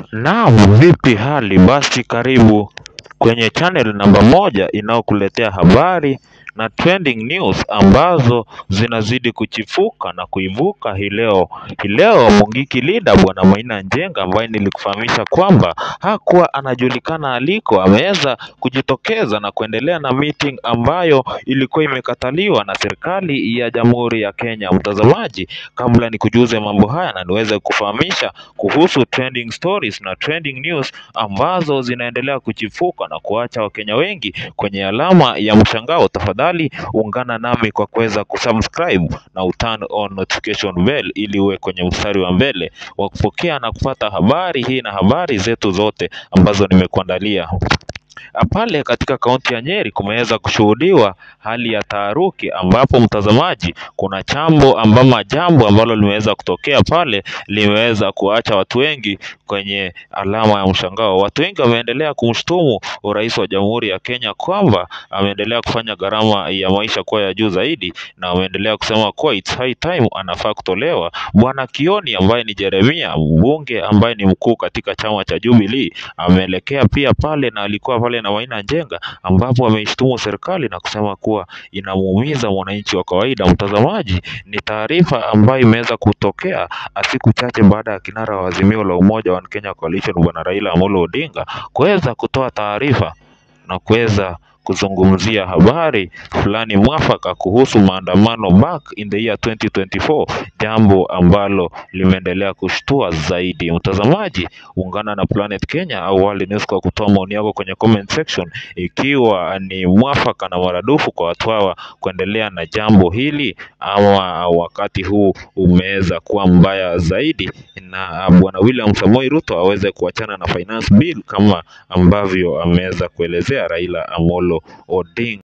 Naam, vipi hali? Basi karibu kwenye channel namba moja inayokuletea habari na trending news ambazo zinazidi kuchipuka na kuibuka hii leo. Hii leo Mungiki Leader Bwana Maina Njenga ambaye nilikufahamisha kwamba hakuwa anajulikana aliko, ameweza kujitokeza na kuendelea na meeting ambayo ilikuwa imekataliwa na serikali ya Jamhuri ya Kenya. Mtazamaji, kabla nikujuze mambo haya na niweze kufahamisha kuhusu trending stories na trending news ambazo zinaendelea kuchipuka na kuacha Wakenya wengi kwenye alama ya mshangao, tafadhali ungana nami kwa kuweza kusubscribe na uturn on notification bell ili uwe kwenye mstari wa mbele wa kupokea na kupata habari hii na habari zetu zote ambazo nimekuandalia. Pale katika kaunti ya Nyeri kumeweza kushuhudiwa hali ya taharuki, ambapo mtazamaji, kuna chambo ambama jambo ambalo limeweza kutokea pale limeweza kuacha watu wengi kwenye alama ya mshangao. Watu wengi wameendelea kumshutumu rais wa Jamhuri ya Kenya kwamba ameendelea kufanya gharama ya maisha kuwa ya juu zaidi, na wameendelea kusema kuwa it's high time anafaa kutolewa. Bwana Kioni ambaye ni Jeremia, mbunge ambaye ni mkuu katika chama cha Jubilee, ameelekea pia pale na alikuwa pale na Maina Njenga, ambapo ameishtumu serikali na kusema kuwa inamuumiza mwananchi wa kawaida. Mtazamaji, ni taarifa ambayo imeweza kutokea siku chache baada ya kinara wa Azimio la Umoja wa Kenya Coalition Bwana Raila Amolo Odinga kuweza kutoa taarifa na kuweza kuzungumzia habari fulani mwafaka kuhusu maandamano back in the year 2024, jambo ambalo limeendelea kushtua zaidi. Mtazamaji, ungana na Planet Kenya au World News kwa kutoa maoni yako kwenye comment section, ikiwa ni mwafaka na maradufu kwa watu hawa kuendelea na jambo hili ama wakati huu umeweza kuwa mbaya zaidi, na bwana William Samoei Ruto aweze kuachana na finance bill kama ambavyo ameweza kuelezea Raila Amolo Odinga.